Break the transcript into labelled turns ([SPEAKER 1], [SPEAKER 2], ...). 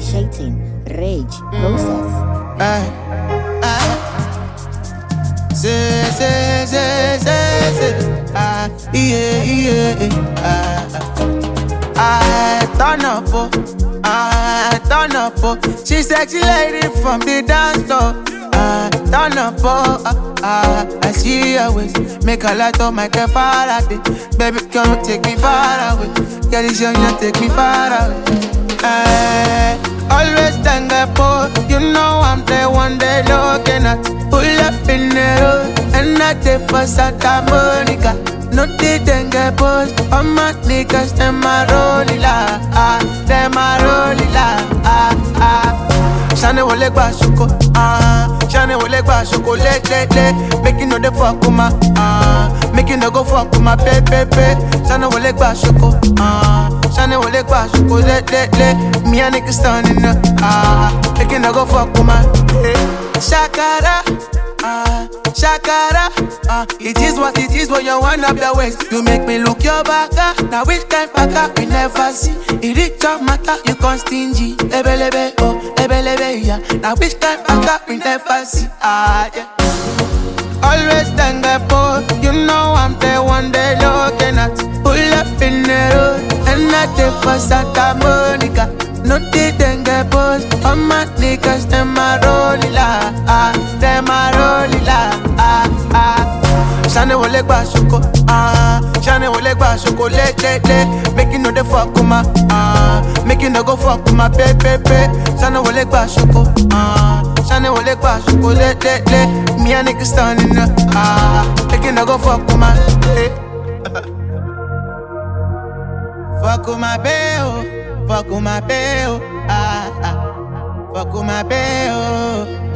[SPEAKER 1] initiating rage process.
[SPEAKER 2] Aye, aye. Say, say, say, say, say. Ah, yeah, yeah, ah. I turn up, oh. I turn up, oh. She sexy lady from the dance floor. I turn up, oh. Ah, ah. I see her waist. Make a light on my car far away. Baby, come and take me far away. Girl, this young, you take me far away. Eh, always stand up, oh. You know I'm the one they looking at. Pull up in the road, and I take for Santa Monica. No they then get post. All my niggas, them a rolling la, ah, them a rolling la, ah, ah. Shane wole gba shoko, ah. Shane wole gba shoko, le le le. Make you know the fuck with my, ah. Make you no go fuck with my pe pe pe. Shane wole gba shoko, ah. Shane wole gba shoko, le le le. Me and niggas standing up, ah. Make you no go fuck with my, eh. Shakara, ah. Shakara, ah. It is what it is when you wind up your waist. You make me look your back, ah. Now which kind back ah, we never see. It is your matter, you con stingy. Lebe lebe, oh, lebe lebe, yeah. Now which kind back ah, we never see, ah, yeah. Always stand up, oh, you know I'm the one they looking at. Pull up in the road, and I take for Santa Monica. No they then get post, all my niggas, them a rolling la, ah, them a rolling la, ah, ah. Shane wole gba shoko, ah, Shane wole gba shoko, le le le. Make you know the fuck with my, ah, make you no go fuck with my pe pe pe. Shane wole gba shoko, ah, Shane wole gba shoko, le le le. Me and niggas standing up, ah, make you no go fuck with my, eh. Fuck with my bae, oh, fuck with my bae, oh, ah, ah. Fuck with my bae, oh.